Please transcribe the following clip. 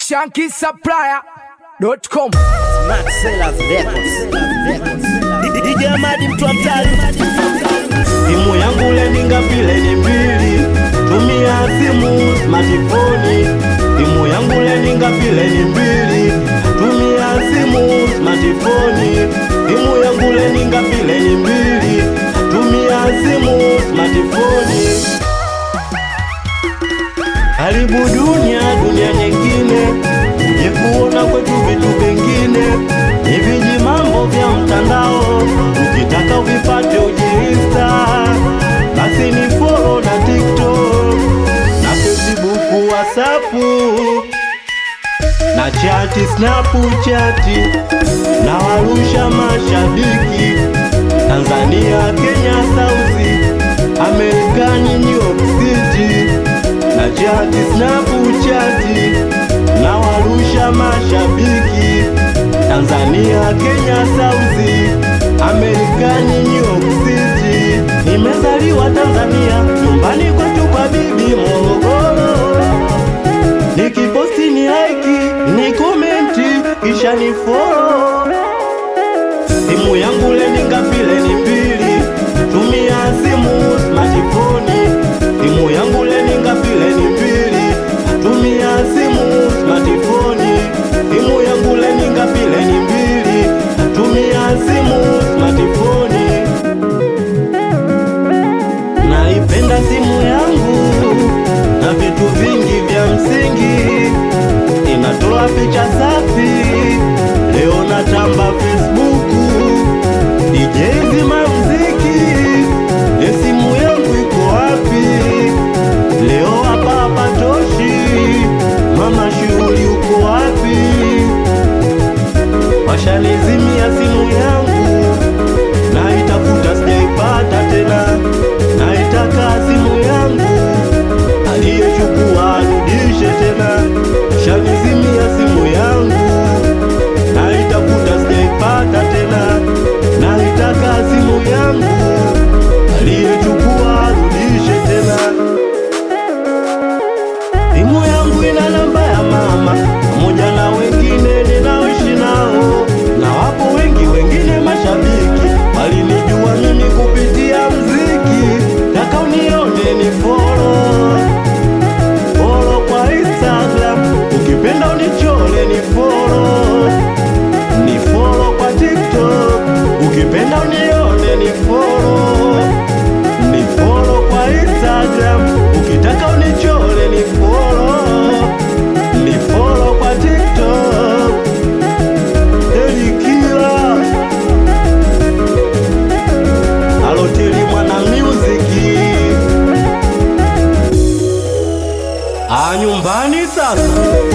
shankisupplier.com Max Sellers Records. DJ Amadi mtu wa mtaani. Simu yangu leninga vile ni mbili, tumia simu smartphone. Simu yangu leninga vile ni mbili, tumia simu smartphone. Simu yangu leninga vile ni mbili, tumia simu smartphone. Karibu dunia, dunia nyingine, uje kuona kwetu vitu vingine, ni viji mambo vya mtandao, ukitaka uvipate ujiinsta, basi ni follow na TikTok na Facebook, WhatsApp na chati, Snapchat na warusha mashabiki Tanzania, Kenya, Sauzi, Amerikani, New York City na chati Snapchat na warusha mashabiki Tanzania, Kenya, Sauzi, Amerikani, New York City. Nimezaliwa Tanzania, nyumbani kwetu kwa bibi Morogoro. Nikiposti ni like, ni komenti, kisha ni follow. Simu yangu leninga vile ni mbili, tumia simu smartphone. Simu yangu leninga vile ni mbili, tumia simu smartphone. Simu yangu leninga vile ni mbili, tumia simu smartphone. Naipenda simu yangu na vitu vingi vya msingi, inatoa picha safi. Leo natamba Facebook, DJ zima mziki, ye simu yangu iko wapi? Leo hapa hapa toshi, mama shughuli uko wapi? Washanizimia simu yangu, naitafuta sijaipata tena, naitaka simu yangu, aliyechukua arudishe tena. Washanizimia simu yangu, naitafuta sijaipata tena, naitaka simu yangu, aliyechukua arudishe tena. Simu yangu ina namba ya mama pamoja na wengine ninaoishi nao, na wapo wengi wengine mashabiki walinijua mimi kupitia mziki. Taka unione ni follow follow kwa Instagram, ukipenda unichole ni follow ni follow kwa TikTok, ukipenda unione ni follow ni follow kwa Instagram, ukitaka unichole ni follow ni follow kwa TikTok. Elikila aloteli mwana muziki a nyumbani sasa